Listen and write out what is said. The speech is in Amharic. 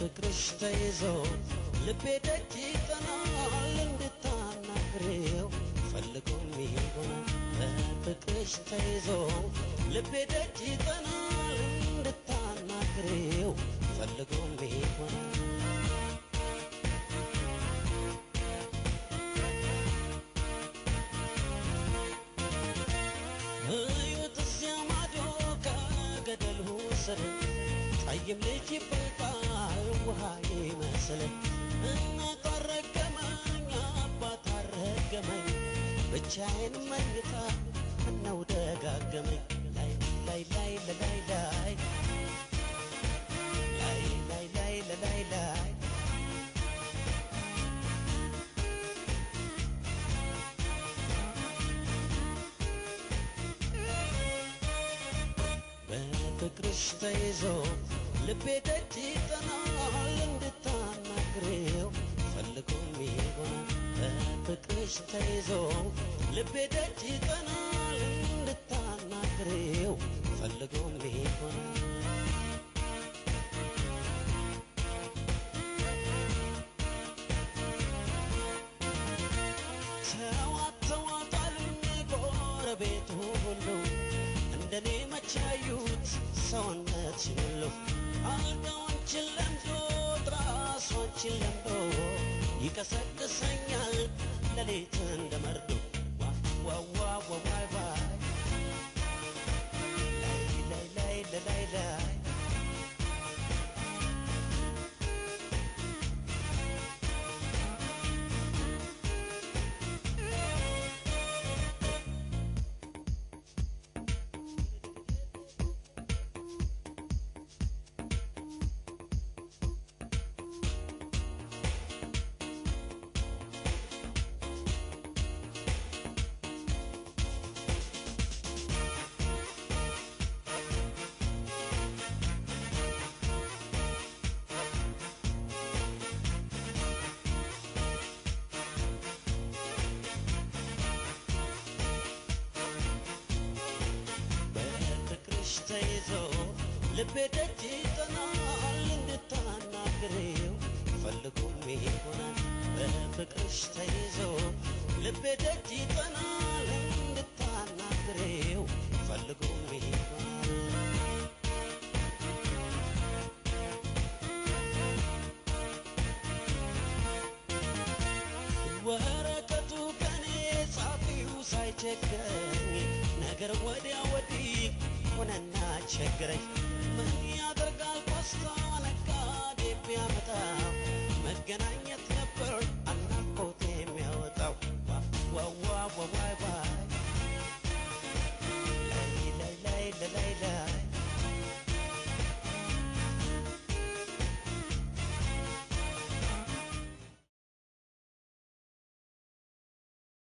በፍቅርሽ ተይዞ ልቤ ደጅ ይጠናል እንድታናግሬው ፈልጎም ይሆናል በፍቅርሽ ተይዞ ልቤ ደጅ ይጠናል እንድታናግሬው ፈልጎም ይሆናል እዩት እዚያ ማዶ ከገደሉ ስር ጠይም ልጅ ይፈልቃል ውሃ ይመስል እናት አረገመኝ አባት አረገመኝ ብቻዬን መኝታ እነው ደጋገመኝ ላይ ላይ ላይ ላይ ላይ ላይ ላይ ላይ ላይ ላይ በፍቅርሽ ተይዞ ልቤ ደጅ ይጠናል እንድታናግሬው ፈልጎም ይሆናል በፍቅርሽ ተይዞ ልቤ ደጅ ይጠናል እንድታናግሬው ፈልጎም ይሆናል ተዋት ተዋት አሉኝ ጎረቤቱ ሁሉ እንደኔ መቻዩት ሰውነትሽን ሁሉ አልጋዎችን ለምዶ ትራሶችን ለምዶ ይቀሰቅሰኛል ሌሊት እንደ መርዶ ዋዋዋዋዋይ ላይ ላይ ላይ ላይ ላይ በፍቅርሽ ተይዞ ልቤ ደጅ ይጠናል እንድታናግሬው ፈልጎም ይሆናል በፍቅርሽ ተይዞ ልቤ ደጅ ይጠናል እንድታናግሬው ፈልጎም ይሆናል ወረቀቱ ከኔ ጻፊው ሳይቸግረኝ ነገር ወዲያ ወዲህ ሆነና ቸግረኝ ምን ያደርጋል ፖስታ ነጋዴ ቢያመጣ መገናኛ